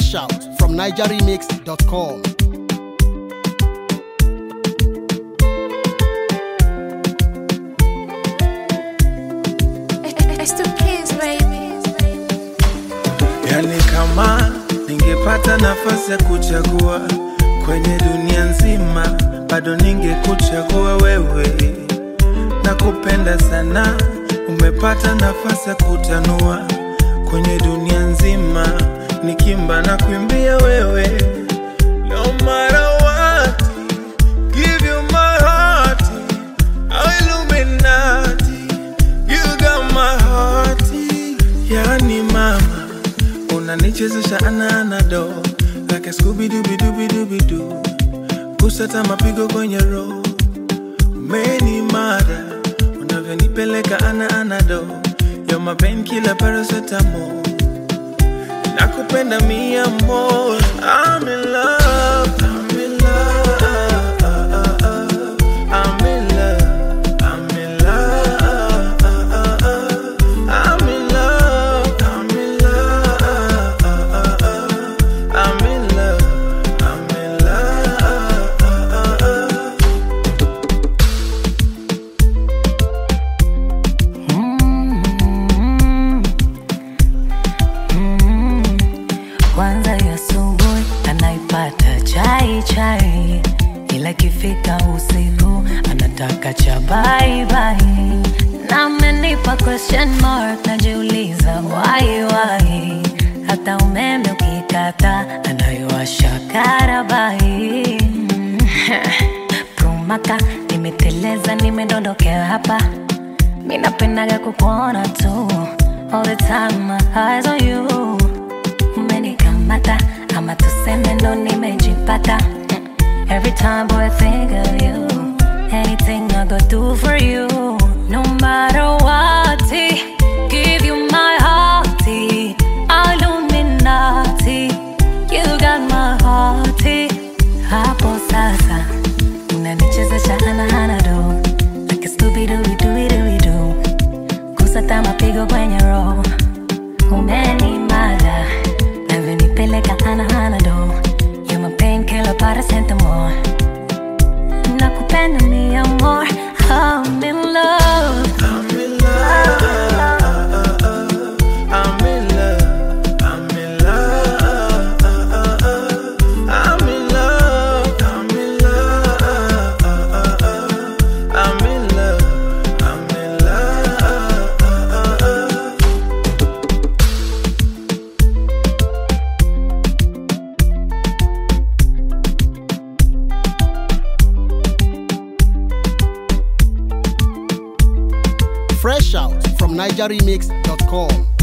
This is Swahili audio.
Fresh out from NigerRemix.com. It's the kids, baby. Yani kama ningepata nafasi ya kuchagua kwenye dunia nzima, bado ningekuchagua wewe. Nakupenda sana, umepata nafasi ya kutanua kwenye dunia nzima, nikimba na kuimbia wewe. No matter what, give you my heart, oh Illuminati, you got my heart. Yani mama unanichezesha ananado like a Scooby Dooby Dooby Dooby Doo, kusata mapigo kwenye roho, umeni mada unavyonipeleka ana anado, you're my painkiller paracetamol, nakupenda mi amor, I'm in love, I'm in love, I'm in love, I'm in love, I'm in love, I'm in love, I'm in love, I'm in love. Kwanza ya asubuhi anaipata chai chai, ila ikifika usiku anataka cha bye bye. Na amenipa question mark, najiuliza why why. Hata umeme ukikata anaiwasha karabai. Kumaka nimeteleza, nimedondokea hapa mi napendaga kukuona tu all the time, my eyes on you umenikamata ama tuseme ndo nimejipata Mm. every time boy I think of you anything I go do for you no matter what give you my heart Illuminati you got my heart hapo sasa unanichezesha hana do like a Scooby Dooby Dooby Dooby Doo kusata mapigo kwenye roho umenimada navyonipeleka anahanado You're my painkiller paracetamol nakupenda mi amor I'm in love I'm in love. I'm in love. I'm in love. I'm in love. I'm in love. I'm in love. I'm in love. Fresh out from NigerRemix.com.